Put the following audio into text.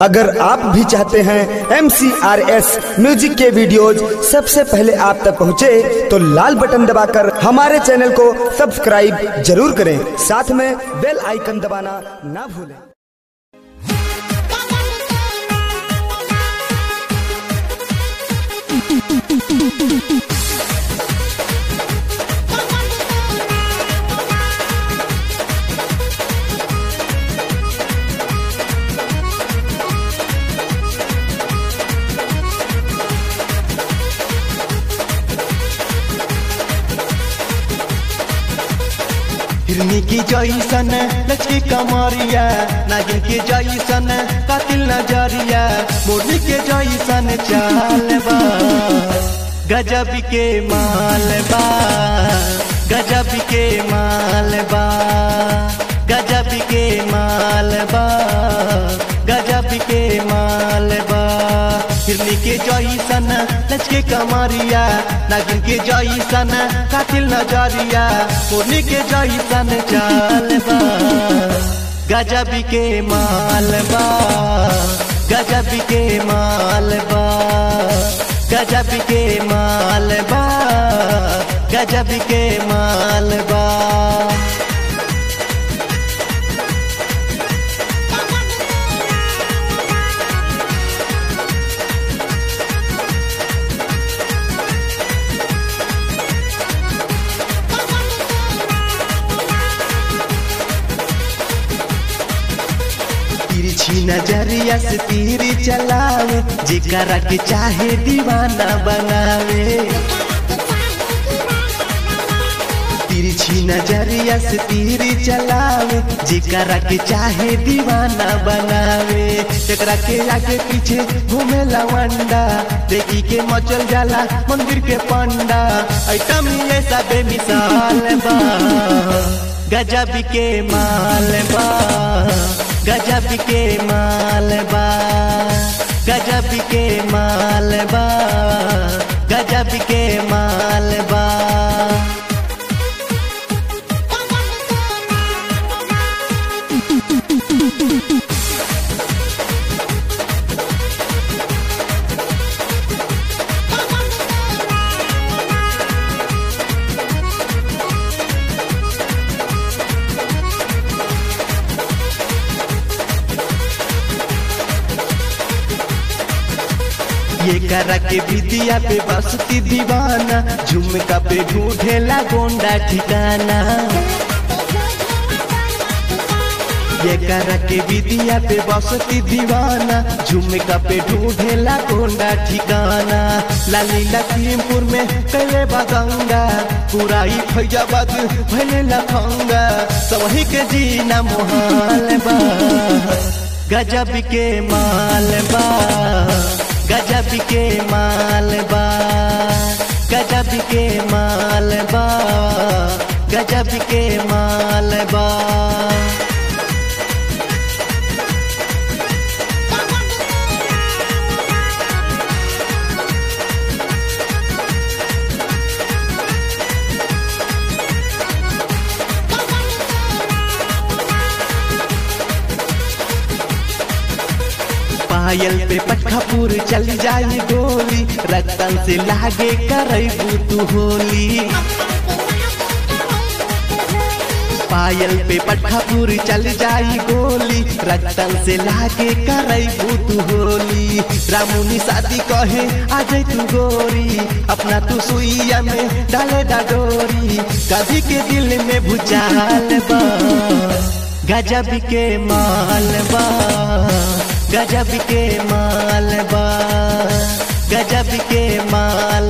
अगर आप भी चाहते हैं एम म्यूजिक के वीडियोज सबसे पहले आप तक पहुंचे, तो लाल बटन दबाकर हमारे चैनल को सब्सक्राइब जरूर करें साथ में बेल आइकन दबाना ना भूलें हिरनी की जैसन लचकी कमरिया नागिन के जैसन कातिल नजरिया मोरनी के जैसन चाल बा गजब के माल बा गजब के माल बा गजब के माल बा गजब के माल बा हिरनी के जैसन लचके कमरिया नागिन के जैसन कातिल नजरिया मोरनी के जैसन चाल बा गजब के माल बा गजब के माल बा गजब के माल बा गजब के माल बा तिरछी नजरिया से तीर चलावे जिकरा के चाहे दीवाना बनावे तिरछी नजरिया से तीर चलावे जिकरा के चाहे दीवाना बनावे एकरा के आगे पीछे घूमे लवंडा देखी के मचल जाला मंदिर के पंडा ऐसा में ऐसा बेमिसाल बा गजब के माल बा गजब के माल बा गजब के माल बा गजब के माल बा ये करा के विदिया पे बसती दीवाना झुमका पे ढूंढेला गोंडा ठिकाना ये करा के विदिया पे बसती दीवाना झुमका पे ढूंढेला गोंडा ठिकाना लाली लखीमपुर में कैले बगंगा पूरा ही फैजाबाद भले लखंगा सवही के जीना मोहाल बा गजब के माल बा गजब के माल बा गजब के माल बा गजब के माल बा पायल पे पटखापुर चल जाई गोली रतन से लागे करबू तू होली पायल पे पटखापुर चल जाई गोली रतन से लागे करबू तू होली रामुनी शादी कहे आ जाई तू गोरी अपना तू सुइया में डाले डाडोरी कभी के दिल में भूचाल बा गजब के माल बा गजब के माल बा गजब के माल